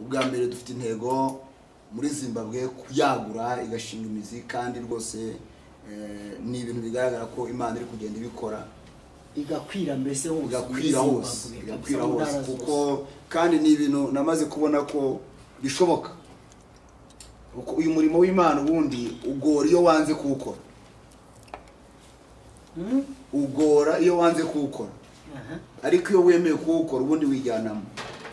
ubwa mbere dufite intego muri zimbabwe kuyagura igashinga imizi kandi rwose eh, ni ibintu bigaragara ko imana iri kugenda ibikora igakwira mbese hose muri igakwira Zimbabwe, hose kabisa, igakwira mu hose ntara zose. kuko kandi ni ibintu namaze kubona ko bishoboka kuko uyu murimo w'imana ubundi ugora iyo wanze kuwukora Mhm. ugora iyo wanze kuwukora Aha. ariko iyo wemeye kuwukora ubundi wijyanamo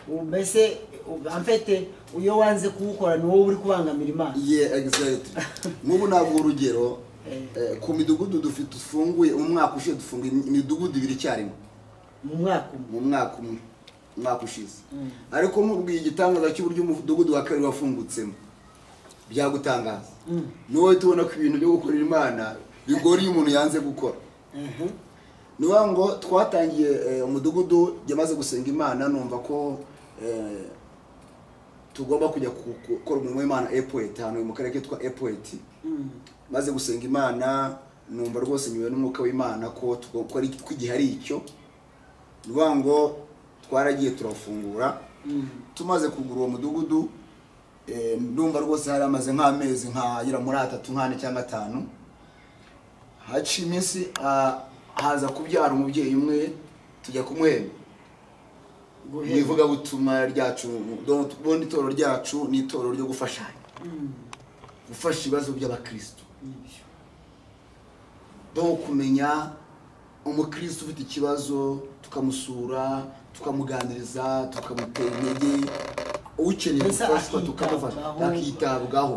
Ubu mbese ubu- amfete iyo wanze kuwukora ni wowe uri kubangamira imana ye egizayiti nk'ubu ntabwo urugero Eh. eh, ku midugudu dufite dufunguye umwaka ushize dufunguye imidugudu ibiri icyarimwe mu mwaka umwe mu mwaka umwe umwaka ushize Mm. ariko nkubwiye igitangaza cy'uburyo umudugudu wa kabiri wafungutse byagutangaza Mm. ni wowe tubona ko ibintu byo gukorera imana bigora iyo umuntu yanze gukora Aha. ni ukuvuga ngo twatangiye eh, umudugudu yamaze gusenga imana numva ko eh, tugomba kujya ku- gukora umurimo w'imana epuweti ahantu mu karere kitwa epuweti Mm. maze gusenga imana numva rwose nyuma n'umwuka w'imana ko tugo- ko ari- ko igihe ari icyo ni ukuvuga ngo twaragiye turafungura Mm. tumaze kugura uwo mudugudu eh, ndumva rwose hari amaze nk'amezi nkagera muri atatu nk'ane cyangwa atanu haciye iminsi ah, haza kubyara umubyeyi umwe tujya kumwemba mu Guhera. ivugabutumwa ryacu donc ubundi itorero ryacu ni itorero ryo gufashanya Mm. gufasha ibibazo by'abakirisitu Nibyo. do kumenya umukristo ufite ikibazo tukamusura tukamuganiriza tukamutera intege ukeneye Mbese gufashwa akitabwaho. tukamufasha akitabwaho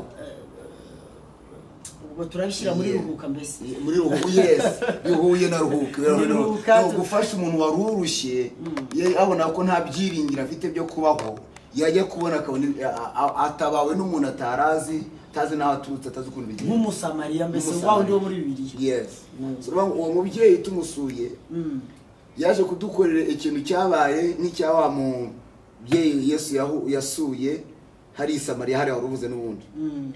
ubwo turabishyira muri Yeah. ruhuka mbese muri ruhu yesi bihuye na ruhuka Ni ruhuka ni tu- ugufasha umuntu wari urushye ye- abona ko nta byiringiro afite byo kubaho yajya kubona akabona a- a- atabawe n'umuntu atarazi atazi n'aho aturutse atazi ukuntu bigira nk'umusamariya mbese Nk'umusamariya. wa wundi wo muri bibiliya yesi Mm. So, uwo mubyeyi tumusuye Mm. yaje kudukorera ikintu cyabaye nk'icya wa mubyeyi yesu yahu- yasuye hari isamariya hariya wari uvuze n'ubundi Mm.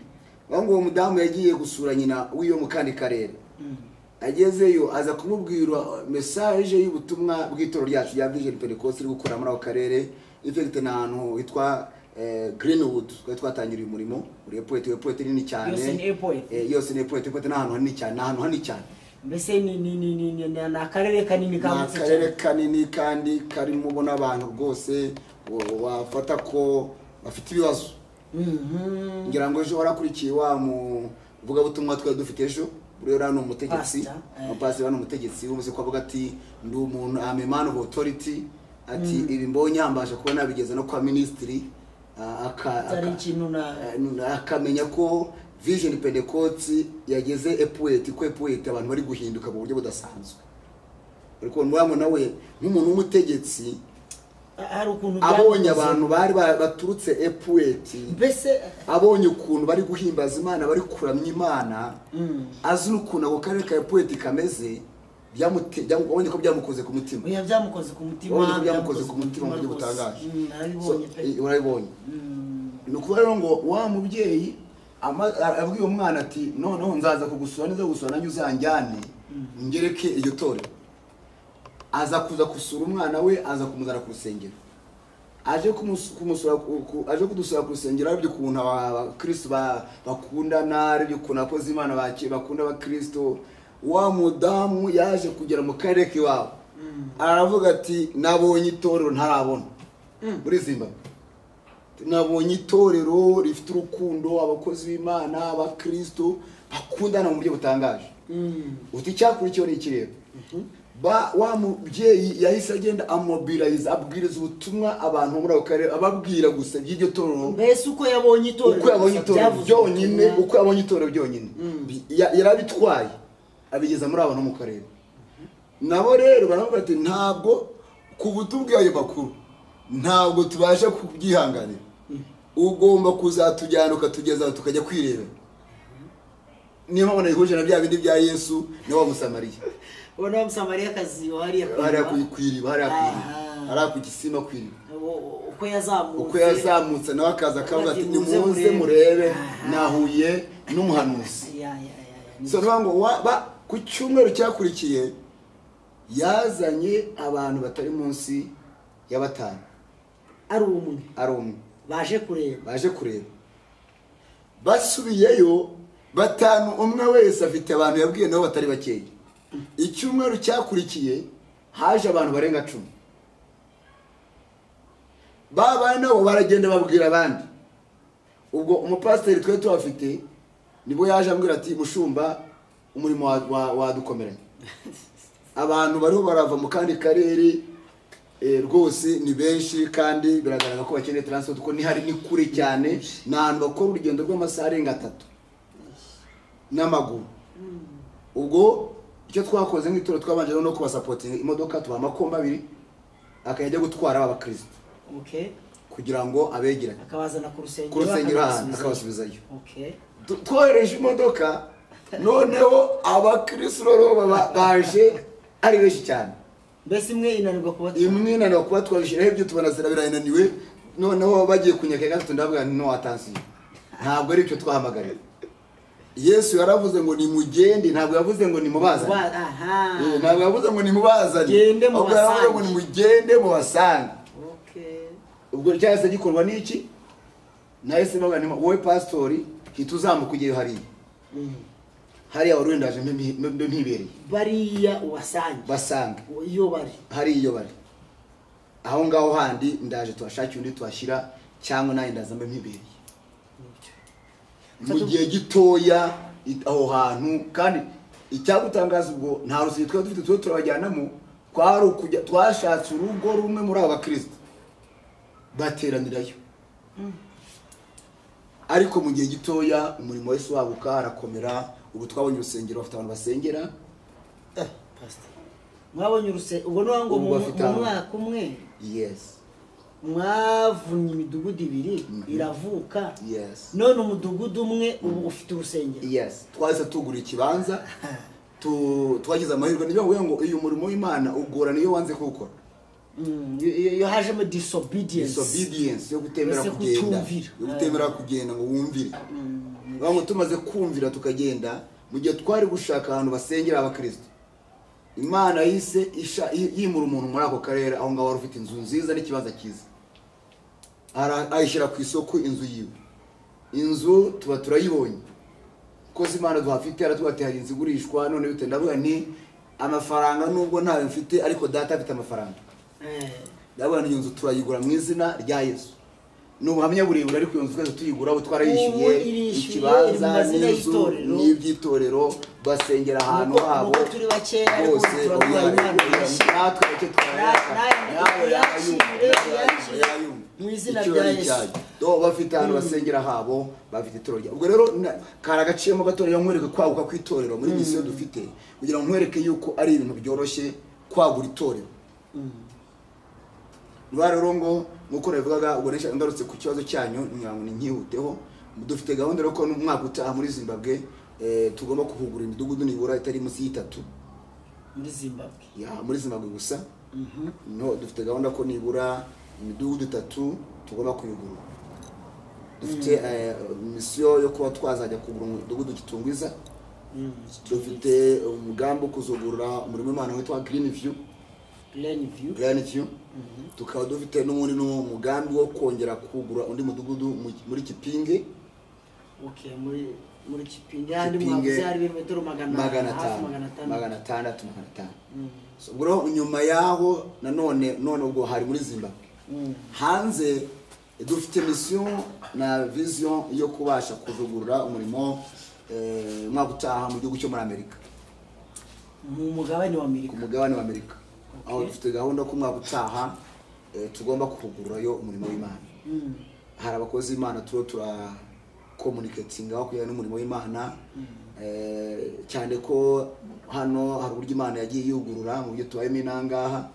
aho ngo uwo mudamu yagiye gusura nyina w'iyo mu kandi karere Mm. agezeyo aza kumubwira mesaje y'ubutumwa bw'itoro ryacu rya vision pentecost iri gukorera muri ako karere ifite n'ahantu hitwa eh, greenwood twari twatangira uyu murimo uri epoete epoete nini cyane Yose ni Epoete. Eh, yose ni epoete epoete ni ahantu hanini cyane ni ahantu hanini cyane mbese ni ni ni ni ni ni akarere kanini ni kagutse akarere cyane kanini kandi karimo ubona abantu rwose wa- wafata ko bafite ibibazo Mhm. ngira ngo ejo warakurikiye wa muvugabutumwa twari dufite ejo buriya uriya ni umutegetsi Pastor, eh. umupasiteri uriya ni umutegetsi wumvise ko avuga ati ndi umuntu am a man of authority ati ibi mbonye ambasha kuba nabigeza no kwa minisitiri ah, aka- atari aka- ikintu na eh, akamenya ko vision pentecost yageze epuweti ko epuweti abantu bari guhinduka mu buryo budasanzwe ariko muramo nawe nk'umuntu w'umutegetsi hari ukuntu abonye byakoze. abantu bari ba- baturutse epuweti mbese abonye ukuntu bari guhimbaza imana bari kuramya imana Mm. azi n'ukuntu ako karere ka epuweti kameze byamute- byam- abonye ko byamukoze ku mutima oya byamukoze ku mutima abonye ko byamukoze ku mutima mu buryo rwose. butangaje Mm, narabibonye So, pe eh, urabibonye Mm. ni ukuvuga rero ngo wa mubyeyi ama- a- abwiye umwana ati noneho nzaza kugusura niza gusura nanjye uzanjyane ngereke iryo torero aza kuza gusura umwana we aza kumuzana ku rusengero aje kumus- kumusura ku- ku- aje kudusura ku rusengero aribyo ukuntu abakristo ba- bakundana aribyo ukuntu abakozi imana bake- bakunda abakristo wa mudamu yaje kugera mu karere k'iwabo aravuga ati nabonye itorero ntarabona muri zimbabwe nabonye itorero rifite urukundo abakozi b'imana abakristo bakundana mu buryo butangaje Mm. uti icyakurikiyeho ni ikireba ba wa mubyeyi yahise agenda amobilize abwiriza ubutumwa abantu bo muri ako karere ababwira gusa by'iryo torero mbese uko yabonye itorero uko yabonye gusa itorero byavuzwe byonyine ubutumwa. uko yabonye itorero byonyine Bi- ya- yarabitwaye abigeza muri abantu bo mu karere nabo rero baravuga ati ntabwo ku butubwiye ayo makuru ntabwo tubasha kubyihanganira ugomba kuzatujyana ukatugeza aho tukajya kwirebera niyo mpamvu nayihuje na bya bindi bya yesu na wa musamariya uwo ni wa musamariyakazi wahariye ku hariya iriba. ku- ku iriba hariya ku iriba Aha. hariya ku gisima ku iriba Uwo- uko yazamutse uko yazamutse nawe akaza akavuga ati Ati, muze nimuze murebe." murebe Aha. nahuye n'umuhanuzi Ya, ya, ya, ya, ni- so niyo ngo wa- ba- ku cyumweru cyakurikiye yazanye abantu batari munsi ya batanu ari umwe ari umwe baje kureba baje kureba basubiyeyo batanu umwe wese afite abantu yabwiye nabo batari bakeya icyumweru cyakurikiye haje abantu barenga cumi ba bandi nabo baragenda babwira abandi ubwo umupasiteri twari tuhafite nibwo yaje ambwira ati mushumba umurimo wa- wa- wadukomeranye abantu bariho barava mu kandi karere eh, rwose ni benshi kandi biragaragara ko bakeneye transport kuko ni hari ni kure cyane ni ahantu bakora urugendo rw'amasaha arenga atatu n'amaguru ubwo icyo twakoze nk'itora twabanje no kubasapotinga imodoka tubaha amakoma abiri akajya ajya gutwara aba bakirisitu okay kugira ngo abegeranye akabazana ku rusengero ku rusengero ahantu akabasubizayo. akabasubizayo okay Tu- twohereje imodoka noneho abakirisitu rero baba- baje ari benshi cyane mbese imwe inanirwa kubatwara imwe nanone kuba twabishyiraho ibyo tubona zira birananiwe noneho bagiye kunyaka gatatu ndavuga nti no watansiyo ntabwo ari icyo twahamagariwe yesu yaravuze ngo nimugende ntabwo yavuze ngo nimubazane Ba- aha Eh, ntabwo yavuze ngo nimubazane Gende ahubwo yaravuze ngo mubasange. nimugende mubasange okay ubwo cyahise gikorwa n'iki nahise mbaga nti wowe pasitori hita uzamuka ujyeyo hariya Mm. hariya wari wenda mbe mbi- mbe mpibereye bariya ubasange basange iyo bari hariya iyo bari aho ngaho handi ndaje tuhashakire undi tuhashyira cyangwa nanjye ndaza mbe mpibereye mu gihe gitoya i- aho hantu kandi icyagutangaza ubwo nta rusengero twari dufite tujye turabajyanamo twari ukujya twashatse urugo rumwe muri aba bakirisita bateranirayo ariko mu gihe gitoya umurimo wese waguka arakomera ubu twabonye urusengero bafite abantu basengera pastor mwabonye uruse ubwo ni ngo Ubwo mu bafite mu aho. mwaka umwe yesi mwavunnye imidugudu ibiri iravuka yesi none umudugudu umwe ubu ufite urusengero yesi twahise tugura ikibanza tu- twagize amahirwe ni ukuvuga ngo uyu murimo w'imana ugorana iyo wanze kuwukora Mm, iyo- iyo iyo hajemo disobedience disobedience yo gutemera Mbese kugenda kutumvira. yo gutemera kugenda ngo wumvire ngo tumaze kumvira tukagenda mu gihe twari gushaka ahantu basengera abakristo imana yise isha- yi- yimura umuntu muri ako karere aho ngaho wari ufite inzu nziza n'ikibanza cyiza Ara- ayishyira ku isoko inzu yiwe inzu tuba turayibonye kuko si imana duhafite aratubwira ati hari inzu igurishwa none bitewe ndavuga nti amafaranga nubwo ntayo mfite ariko data afite amafaranga Eh, ndabona iyo nzu turayigura mu izina rya yesu ni ubuhamya burebure ariko iyo nzu twese tuyigura abo Ubu twarayishyuye irishyuye, ikibanza iri mu mazina n'inzu y'itorero. n'iby'itorero basengera ahantu Nuko- habo nuko turi bakeya, ariko bose turaguha oya, Imana irashimwe. natwe icyo twayaka Nawe- nawe nawe yayumva, yakire, nawe yakire. yayumva. Mu izina Icyubahiro rya Yesu. cyayo. Do, bafite ahantu basengera habo bafite itorero rya- ubwo rero na- kari agaciyemo gatoya nkwereke kwaguka kw'itorero muri misiyo dufite kugira ngo nkwereke yuko ari ibintu byoroshye kwagura itorero rwa rero ngo nk'uko nabivugaga ubwo nisha- ngarutse ku kibazo cyanyu ngira ngo ni nkihuteho dufite gahunda rero ko n'umwaka utaha muri zimbabwe eh, tugomba kuhugura imidugudu nibura itari munsi y'itatu muri zimbabwe ya muri zimbabwe gusa no dufite gahunda ko nibura imidugudu itatu tugomba kuyigura dufite eh, misiyo yo kuba twazajya kugura umudugudu kitungwiza Mm. dufite umugambi wo kuzugurura umurimo w'imana witwa green view Plain view. Grand View tukaba dufite n'ubundi n'umugambi wo kongera kugura undi mudugudu mu- muri Kipinge Okay, muri muri kipingi handi Kipinge, mwavuze hari ibirometero magana magana hafi atanu magana atanu magana atandatu magana atanu Mm, So, ubwo rero nyuma yaho nanone none ubwo hari muri Zimbabwe mm. hanze dufite misiyo na vision yo kubasha kuvugurura umurimo eh, umwaka utaha mu gihugu cyo muri Amerika mu mugabane wa ku amerika mugabane wa Amerika aho Okay. dufite gahunda ko umwaka utaha eh, tugomba kuvugururayo umurimo w'Imana Mm, hari abakozi b'imana turiho turakomunikatinga aho kujyana n'umurimo w'imana Eh, cyane ko hano hari uburyo imana yagiye yugurura mu byo tubayemo inangaha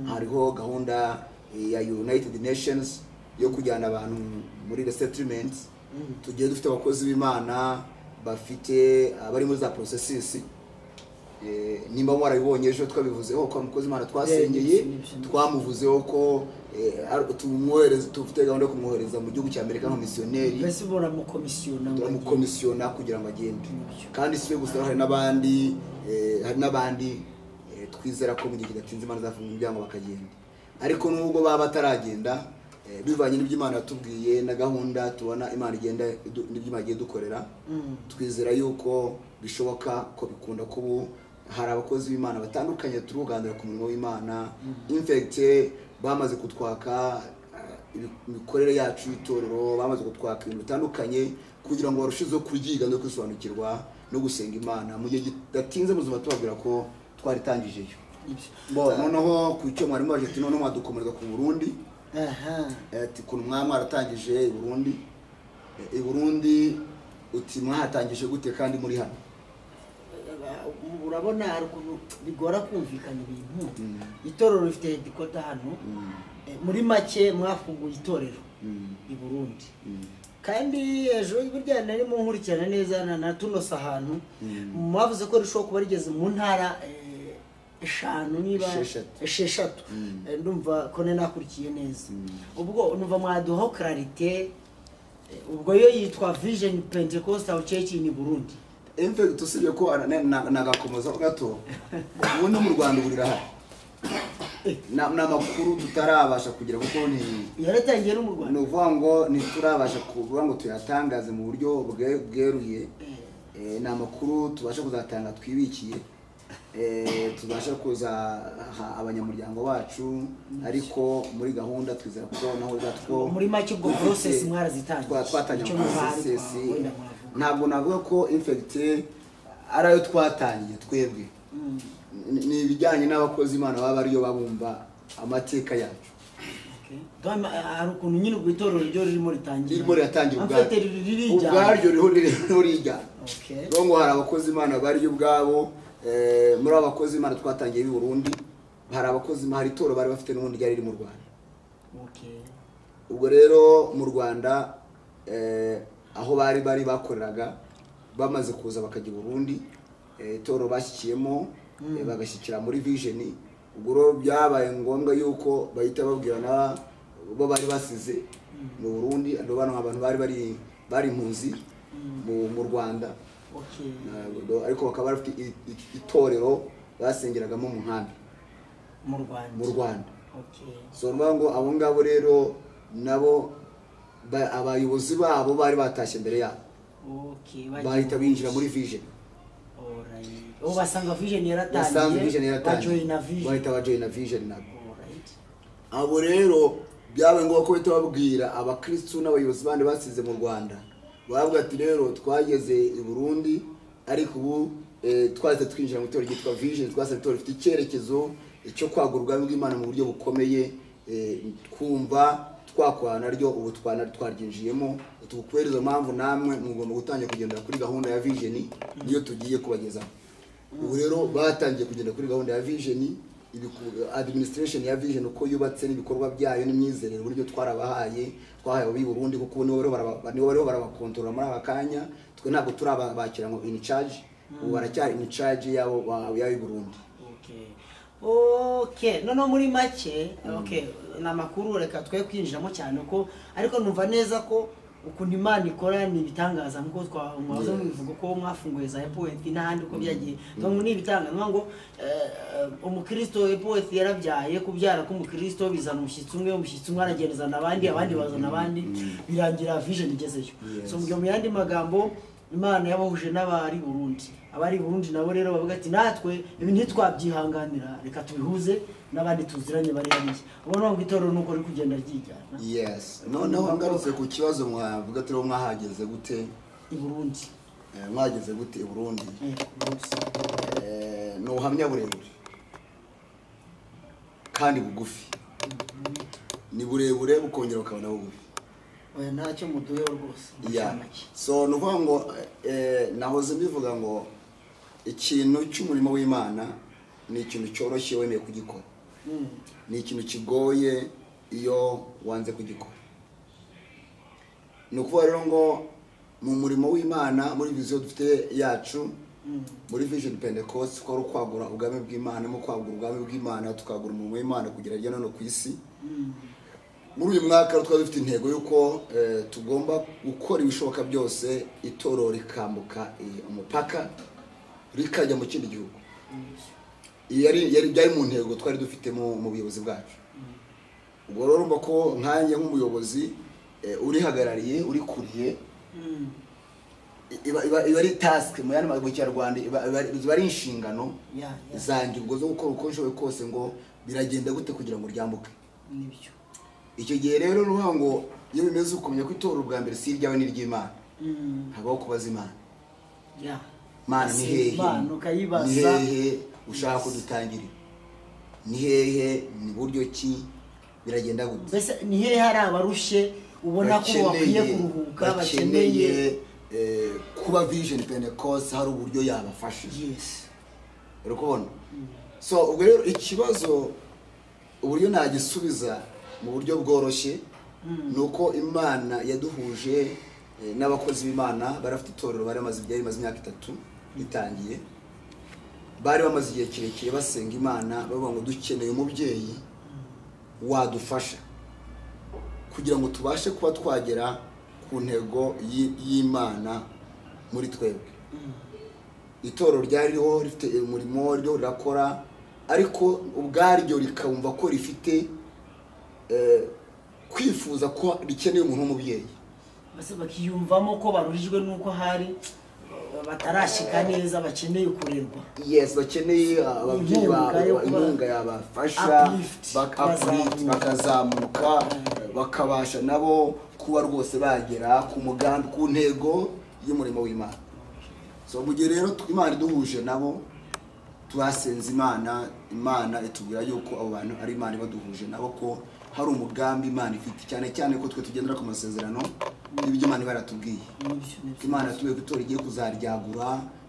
hariho gahunda eh, ya united nations yo kujyana abantu muri resettlement tugiye dufite abakozi b'imana bafite abari muri za processes Eh, nimba mwarabibonye ejo twabivuzeho ko umukozi imana twasengeye Yeah, yes, yes. twamuvuzeho ko eh, ar- tumwohereza dufite gahunda yo kumwohereza mu gihugu cy'amerika nk'umumisiyoneri mbese ubona mukomisiyona ngo agiye. turamukomisiyona kugira ngo agende Nibyo. kandi si we gusa hari n'abandi eh, hari n'abandi eh, twizera ko mu gihe kidatinze imana izafunga umuryango bakagenda ariko nubwo baba bataragenda eh, bivanye n'ibyo imana yatubwiye na gahunda tubona imana igenda idu- n'ibyo imana igiye dukorera Mm. twizera yuko bishoboka ko bikunda kuba ubu. hari abakozi b'imana batandukanye turi kuganira ku murimo w'imana infect bamaze kutwaka eh, ibi- imikorere yacu y'itorero bamaze kutwaka ibintu bitandukanye kugira ngo barusheho kuryiga no kwisobanukirwa no gusenga imana mu gihe kidatinze mu buzima tubabwira ko twaritangijeyo Bon, noneho ku icyo mwarimu waje ati noneho mwadukomereza ku burundi aha Eh, ati ukuntu mwaba mwaratangije i burundi Eh, i burundi uti mwahatangije gute kandi muri hano urabona hari ukuntu bigora kumvikana ibintu itorero rifite hedikota hano Eh, muri make mwafunguye itorero Mm. i burundi Mm. kandi ejo burya nari munkurikirana neza na- natunose ahantu Mm. mwavuze ko rishobora kuba rigeze mu ntara eh, eshanu niba Esheshatu. esheshatu Mm. Eh, ndumva ko nari nakurikiye neza Mm. ubwo numva mwaduhaho clarite eh, ubwo yo yitwa vision pentecostal church in burundi emve usibye ko ana- na- na- nagakomeza ho gato ubundi mu rwanda ubu rirahari Na- ni amakuru tutarabasha kugira kuko ni yaratangiye no mu ni rwanda ukuvuga ngo ntiturabasha kuvuga ngo tuyatangaze mu buryo bwe- bweruye Eh, ni amakuru tubasha kuzatanga twibikiye Eh, tubasha kuzaha abanyamuryango bacu ariko muri gahunda twizera ko naho zatwo Muri make ubwo process mwarazitangiye. twatangiye Icyo muri muhari process twa- wenda mwavuga. ntabwo navuga ko infect ari ayo twatangiye twebwe Mm. Ni- ni ibijyanye n'abakozi imana baba ariyo babumva amateka yacu Okay. Dore, eh, hari ukuntu nyine ubwo itorero ryo ririmo ritangira ririmo riratangira Amfete riri- ririjyana. ubwaryo riho ririho rijyana Okay. rero ngo hari abakozi imana bariyo ubwabo eh, muri abo bakozi imana twatangiye b'i burundi hari abakozi hari itoro bari bafite n'ubundi ryari riri mu rwanda Okay. ubwo rero mu rwanda eh, aho bari bari bakoreraga bamaze kuza bakajya i burundi eh, itoro bashyikiyemo eh, bagashyikira muri vision ubwo rero byabaye ngombwa yuko bahita babwira na bo bari basize mu burundi abo bano abantu bari bari bari impunzi mu- mu rwanda Okay. Ntabwo- ariko bakaba bafite i- i- itorero basengeragamo mu nkambi mu rwanda mu rwanda Okay. so ni ukuvuga ngo abo ngabo rero nabo ba- abayobozi babo bari batashye mbere yabo Okay, bagiye bahita binjira muri vision Alright. ubu basanga vision yaratangiye basanzwe vision yaratangiye bajoyina vision bahita bajoyina vision nabo Alright. abo rero byabaye ngombwa ko bahita babwira abakirisitu n'abayobozi bandi basize mu rwanda baravuga ati rero twageze i burundi ariko ubu eh, twahise twinjira mu itorero ryitwa vision twahise itorero rifite icyerekezo cyo kwagura ubwami bw'imana mu buryo bukomeye eh, twumva twakorana naryo ubu twana- twaryinjiyemo tukubereza mpamvu namwe mugomba gutangira kugendera kuri gahunda ya vision niyo tugiye kubagezaho ubu rero batangiye kugenda kuri gahunda ya vision ibiku- administration ya vision uko yubatse n'ibikorwa byayo n'imyizerere uburyo twarabahaye twahaye ab'i burundi kuko nibo bariho baraba- nibo bariho barabakontorora muri aka kanya twe ntabwo turabakira ngo in charge ubu baracyari in charge yabo ba- y'ab'i burundi Okay. Okay, noneho muri make okay, ni amakuru reka twe kwinjiramo cyane ko ariko numva neza ko ukuntu imana ikora ni ibitangaza nkuko twa- mwahoze Yes. mubivuga ko mwafunguye za epoeti n'ahandi uko byagiye ngo ni ibitangaza ni ukuvuga ngo eh, eh, umukristo epoeti yarabyaye kubyara k'umukristo bizana umushyitsi umwe umushyitsi umwe aragendezana abandi abandi bazana abandi birangira vision igezeyo Yes. so mu yandi magambo imana yabahuje n'abari burundi abari burundi nabo rero bavuga ati natwe ibi ntitwabyihanganira reka tubihuze n'abandi tuziranye bari hariya ubona ngo itorero nuko riri kugenda ryijyana yes noneho ngarutse ku kibazo mwavuga turiho mwahageze gute i burundi eh, mwageze gute i burundi Eh, Burundi. Eh, ni ubuhamya burebure kandi bugufi ni burebure bukongera bukaba na bugufi oya ntacyo muduheho rwose mu Yeah. ncamake. so ni ukuvuga ngo eh, nahoze mbivuga ngo ikintu cy'umurimo w'imana ni ikintu cyoroshye wemeye kugikora Mm. ni ikintu kigoye iyo wanze kugikora ni ukuvuga rero ngo mu murimo w'imana muri viziyo dufite yacu Mm. muri vision pentecost ko ari ukwagura ubwami bw'imana mu kwagura ubwami bw'imana tukagura umurimo w'imana kugira hirya no hino ku isi Mm. muri uyu mwaka rero twari dufite intego y'uko eh, tugomba gukora ibishoboka byose itorero rikambuka eh, umupaka rikajya mu kindi gihugu Mm. Iyi yari yari byari mu ntego twari dufite mu mu buyobozi bwacu ubwo rero urumva ko nkanjye nk'umuyobozi eh, urihagarariye urikuriye Mm. iba iba- iba ari tasike mu yandi ma- mu kinyarwanda iba- iba iba ari inshingano ya ya zanjye ubwo zo gukora uko nshoboye kose ngo biragenda gute kugira ngo ryambuke nibyo icyo gihe rero ni ukuvuga ngo iyo bimeze ukamenya ko itora ubwa mbere si iryawe ni iry'imana Mm. habaho kubaza imana ya mana ni Ugasaba hehe Imana ni ukayibaza hehe ushaka ko dutangira ni hehe ni buryo ki biragenda gute mbese ni hehe hari abarushe ubona ko bakwiye kuruhuka bakeneye bakeneye eh, kuba vision pentecost hari uburyo yabafashije yes uri kubona so ubwo rero ikibazo uburyo nagisubiza mu buryo bworoshye ni uko imana yaduhuje eh, n'abakozi b'imana bari bafite itorero bari bamaze byari bimaze imyaka itatu ritangiye bari bamaze igihe kirekire basenga imana bavuga ngo dukeneye umubyeyi wadufasha kugira ngo tubashe kuba twagera ku ntego y'i- y'imana muri twebwe itorero ryariho rifite umurimo ryo rirakora ariko ubwaryo rikumva ko rifite eh, kwifuza ko rikeneye umuntu w'umubyeyi mbese bakiyumvamo ko baruhijwe n'uko hari batarashika neza bakeneye kurerwa yes bakeneye ah, ababyeyi ba- Inkunga yo ba- kuba- inkunga yabafasha Uplift, bak- bazamuka. uplift, bakazamuka bakabasha nabo kuba rwose bagera ku mugambi ku ntego y'umurimo w'imana so mu gihe rero tw- imana iduhuje nabo twasenze imana imana itubwira yuko abo bantu ari imana ibaduhuje nabo ko hari umugambi imana ifite cyane cyane ko twe tugendera ku masezerano n'ibyo imana iba yaratubwiye Nibyo, nibyo. imana yatubwiye ko itora igiye kuzaryagura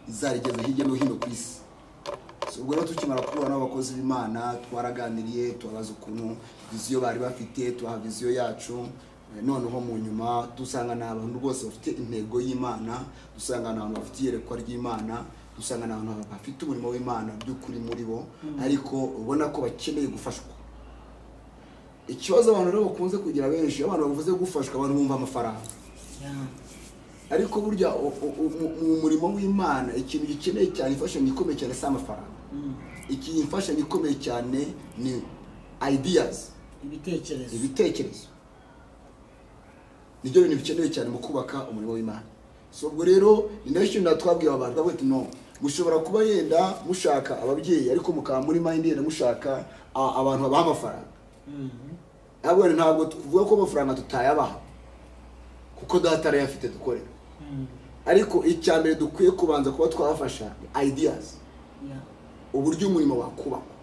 izarigeza hirya no hino ku isi So, ubwo rero tukimara guhura n'abakozi b'imana twaraganiriye tubabaza ukuntu viziyo bari bafite tubaha viziyo yacu Eh, noneho mu nyuma dusanga ni abantu rwose bafite intego y'imana dusanga ni abantu bafite iyerekwa ry'imana dusanga ni abantu bafite umurimo w'imana by'ukuri muri bo ariko ubona ko bakeneye gufashwa ikibazo abantu rero bakunze kugira benshi iyo abantu bavuze gufashwa abantu bumva amafaranga Ya. ariko burya u- u- u- mu murimo w'imana ikintu gikeneye cyane imfashanyo ikomeye cyane si amafaranga Mm. iki imfashanyo ikomeye cyane ni ideas ibitekerezo ibitekerezo nibyo bintu bikenewe cyane mu kubaka umurimo w'imana so ubwo rero ni nayo kintu twabwiye abantu bavuga ati no mushobora kuba yenda mushaka ababyeyi ariko mukaba muri mind yenda mushaka a- abantu babaha amafaranga Mm. ntabwo ntabwo tuvuga ko amafaranga tutayabaha kuko data arayafite dukorera Mm. ariko icya mbere dukwiye kubanza kuba twafasha ideas Ya. uburyo umurimo wakubakwa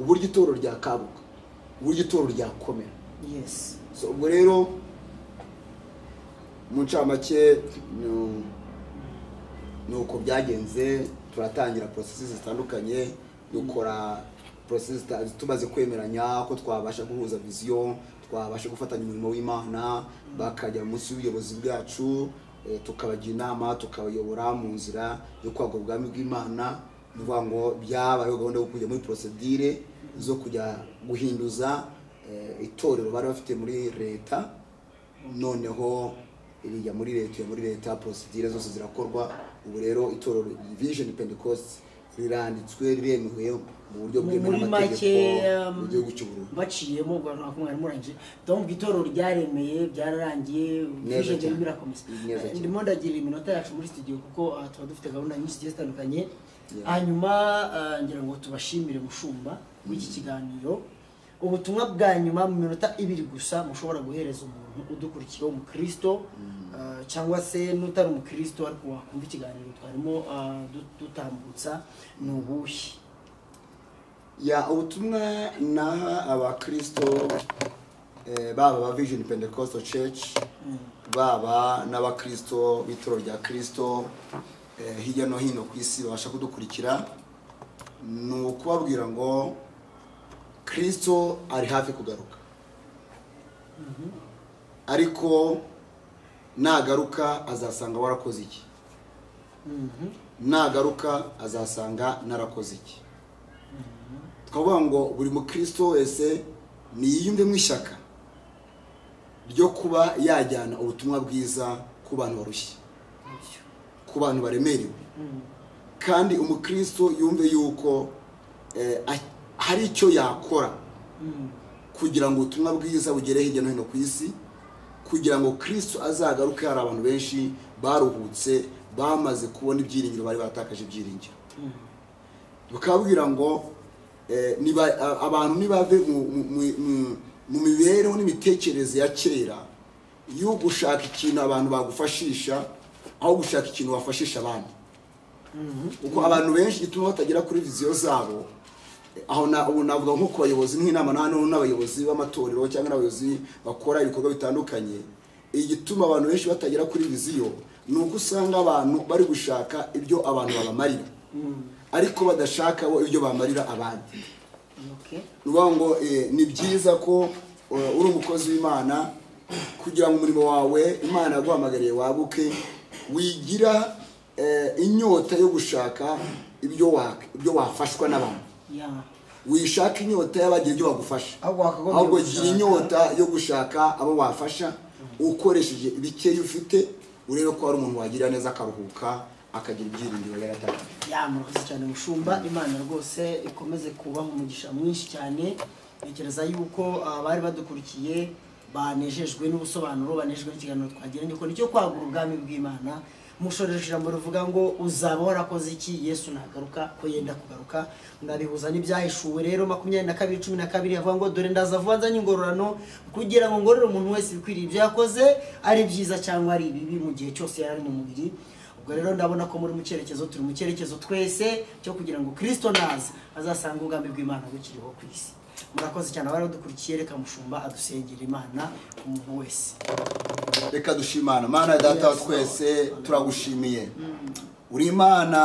uburyo itorero ryakabuka uburyo itorero ryakomera yes so ubwo rero mu ncamake ni- ni uko byagenze turatangira porosesi zitandukanye dukora porosesi zita- tumaze kwemeranya ko twabasha guhuza viziyo twabasha gufatanya umurimo w'imana bakajya munsi y'ubuyobozi bwacu eh, tukabagira inama tukabayobora mu nzira yo kwagura ubwami bw'imana ni ukuvuga ngo byabayeho gahunda yo kujya muri porosedire zo kujya guhinduza eh, itorero bari bafite muri leta noneho iriya muri leta iyo muri leta porosidire zose zirakorwa ubu rero itorero vision pentecost riranditswe riremewe mu buryo Mu- bwemewe muri n'amategeko make, um, mu gihugu cy'uburundi baciyemo rwakumwari murangije donc itorero ryaremeye byararangiye Neza vision cyane. irimo irakomeza Neza cyane. ndimo ndagira iminota yacu muri studio kuko aha tuba dufite gahunda nyinshi zigiye zitandukanye Yeah. hanyuma ah, ngira ngo tubashimire mushumba w'iki kiganiro ubutumwa bwa nyuma mu minota ibiri gusa mushobora guhereza umuntu udukurikiye umukristo ah, cyangwa se n'utari umukristo ariko wakumva ikiganiro twarimo ah, du- dutambutsa ni ubuhe ya ubutumwa naha abakristo eh, baba ba vision pentecostal church baba n'abakristo b'itoro rya kristo eh, hirya no hino ku isi babasha kudukurikira ni ukubabwira ngo kristo ari hafi kugaruka ariko nagaruka azasanga warakoze iki Mhm. nagaruka azasanga narakoze iki twavuga ngo buri mukristo wese niyiyumvemo ishyaka ryo kuba yajyana ubutumwa bwiza ku bantu barushye Bityo. ku bantu baremerewe kandi umukristo yumve yuko eh, a- hari icyo yakora Mm. kugira ngo ubutumwa bwiza bugere hirya no hino ku isi kugira ngo kristo azagaruke hari abantu benshi baruhutse bamaze kubona ibyiringiro bari batakaje ibyiringiro bukababwira ngo eh, niba- a- abantu nibave mu- mu- mu- mu- mu mibereho n'imitekerereze ya kera yo gushaka ikintu abantu bagufashisha aho gushaka ikintu wafashisha abandi kuko abantu benshi gituma batagera kuri viziyo zabo aho na- ubu navuga nko ku bayobozi nk'inama na hano n'abayobozi b'amatorero cyangwa n'abayobozi bakora ibikorwa bitandukanye igituma abantu benshi batagera kuri viziyo ni uko usanga abantu bari gushaka ibyo abantu babamarira ariko badashaka bo ibyo bamarira abandi okay ni ukuvuga ngo eh, ni byiza ko eh, uri umukozi w'imana kugira ngo umurimo wawe imana yaguhamagariye waguke wigira eh, inyota yo gushaka ibyo wa- ibyo wafashwa n'abantu yeah wishaka inyota y'abagira ibyo bagufasha Ahubwo wakagombye ahubwo gira gushaka. inyota yo gushaka abo wafasha ukoresheje ibikeya ufite urebe ko hari umuntu wagira neza akaruhuka akagira ibyiringiro yari atakaje ya murakoze cyane mushumba imana rwose ikomeze kubaha umugisha mwinshi cyane ntekereza yuko abari badukurikiye banejejwe n'ubusobanuro banejejwe n'ikiganiro twagiranye kuko nicyo kwagura ubwami bw'imana mushoreje ijambo rivuga ngo uzaba warakoze iki yesu nagaruka ko yenda kugaruka ndabihuza n'ibyahishuwe rero makumyabiri na kabiri cumi na kabiri avuga ngo dore ndaza vuba nzanye ingororano kugira ngo ngorore umuntu wese ibikwiriye ibyo yakoze ari byiza cyangwa ari ibibi mu gihe cyose yari ari mu mubiri ubwo rero ndabona ko muri mu cyerekezo turi mu cyerekezo twese cyo kugira ngo kirisito naza azasanga ubwami bw'imana bukiriho ku isi murakoze cyane abari badukurikiye reka mushumba adusengera imana ku muntu wese reka dushimana mana data wa twese turagushimiye uri imana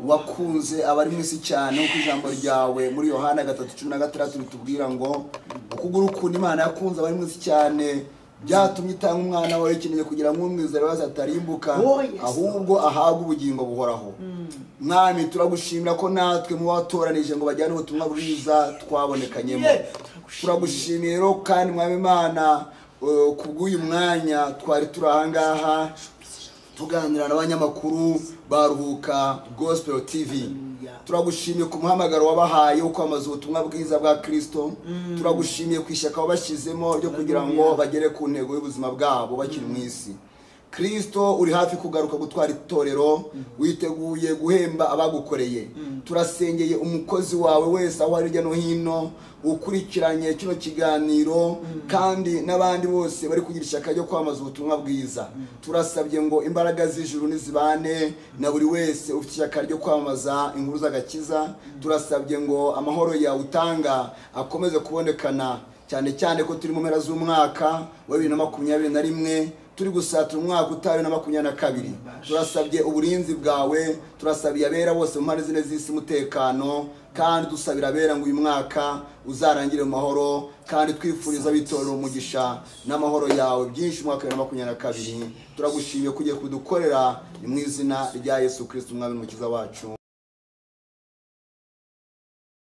wakunze abari mu isi cyane kuko ijambo ryawe muri yohana gatatu cumi na gatandatu ritubwira ngo ukuguru ukuntu imana yakunze abari mu isi cyane byatumye itanga umwana wawe ikeneye kugira ngo umwizera wazo atarimbuka Oh, yes, Lord. ahubwo ahabwe ubugingo buhoraho mwami turagushimira ko natwe mu batoranije ngo bajyane ubutumwa bwiza twabonekanyemo Yeah. turagushimiye rero kandi mwami imana eh, kubw'uyu mwanya twari turi ahangaha tuganira n'abanyamakuru baruhuka gospel tv turagushimiye ku muhamagaro wabahaye wo kwamamaza ubutumwa bwiza bwa kristo turagushimiye ku ishyaka wabashyizemo ryo kugira ngo bagere ku ntego y'ubuzima bwabo bakiri mu isi kristo uri hafi kugaruka gutwara itorero witeguye guhemba abagukoreye turasengeye umukozi wawe wese aho ari hirya no hino ukurikiranye kino kiganiro kandi n'abandi bose bari kugira ishyaka ryo kwamamaza ubutumwa bwiza turasabye ngo imbaraga z'ijuru nizibane na buri wese ufite ishyaka ryo kwamamaza inkuru z'agakiza turasabye ngo amahoro yawe utanga akomeze kubonekana cyane cyane ko turi mu mpera z'umwaka wa bibiri na makumyabiri na rimwe turi gusatira umwaka utawe na makumyabiri na kabiri turasabye uburinzi bwawe turasabiye abera bose mu mpande zine z'isi umutekano kandi dusabira abera ngo uyu mwaka uzarangire mu mahoro kandi twifuriza abitorera umugisha n'amahoro yawe byinshi umwaka wa bibiri na makumyabiri na kabiri turagushimiye kugiye kudukorera ni mu izina rya yesu kirisiti umwami n'umukiza wacu